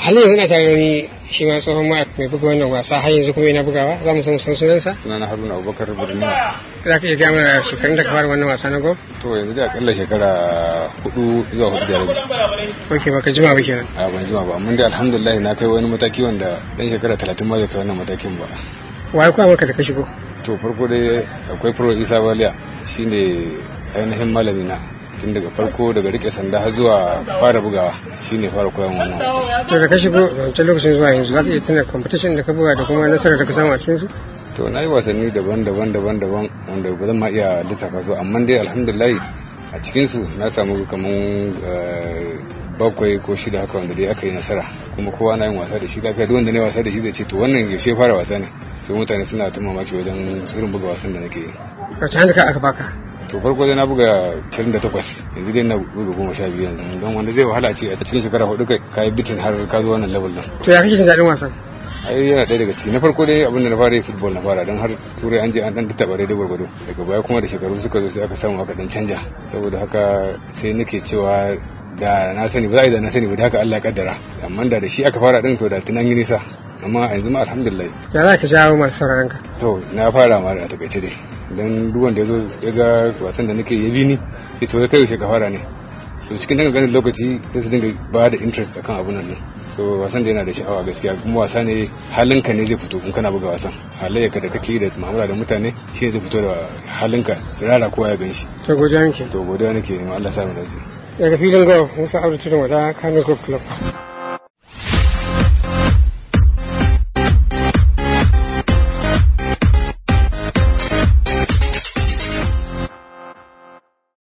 halin yanzu na tare da ni shi ma tsohon ma mai buga wannan wasa har yanzu kuma yana bugawa za mu san san sunansa sunana haruna abubakar birni za ka iya gaya mana shekarun da ka fara wannan wasa na gol to yanzu da akalla shekara hudu zuwa hudu da rabi ok baka jima ba kenan a ban jima ba amma dai alhamdulillah na kai wani mataki wanda dan shekara talatin ma bai kai wannan matakin ba waye kuma maka da ka shigo to farko dai akwai pro isa baliya shine ainihin malami na tun daga farko daga rike sanda har zuwa fara bugawa shine fara koyon wannan wasa to da ka shigo wancan lokacin zuwa yanzu za ka iya tuna competition da ka buga da kuma nasarar da ka samu a cikin su to na yi wasanni daban-daban daban-daban wanda ba zan ma iya lissafa su amma dai alhamdulillah a cikin su na samu kaman bakwai ko shida haka wanda dai aka yi nasara kuma kowa na yin wasa da shi lafiya duk wanda ne wasa da shi zai ce to wannan yaushe fara wasa ne so mutane suna ta mamaki wajen irin buga wasan da nake yi wace hannu ka aka baka to farko dai na buga 28 yanzu dai na buga goma sha biyu yanzu don wanda zai wahala ce a cikin shekara hudu kai ka yi bitin har ka zo wannan level din to ya kake jin daɗin wasan ai yana ɗaya daga ciki na farko dai abin da na fara yi football na fara don har turai an je an dan taɓa daidai gwargwado daga baya kuma da shekaru suka zo sai aka samu aka dan canja saboda haka sai nake cewa da na sani ba za a yi da na sani ba da haka Allah ya kaddara amma da da shi aka fara din to da tunan yi nisa amma yanzu ma alhamdulillah ya za ka jawo masu sauraron ka to na fara ma da takaice dai dan duk wanda ya zo ya ga wasan da nake ya bi ni ya to kai yaushe ka fara ne so cikin daga ganin lokaci sai su dinga ba da interest akan abun nan so wasan da yana da sha'awa gaskiya kuma wasa ne halinka ne zai fito in kana buga wasan halayyarka da kake da mu'amala da mutane shi ne zai fito da halinka tsirara kowa ya gan shi to godiya nake to godiya nake ma Allah sa mu dace daga filin golf musa abu tudun wada kamin golf club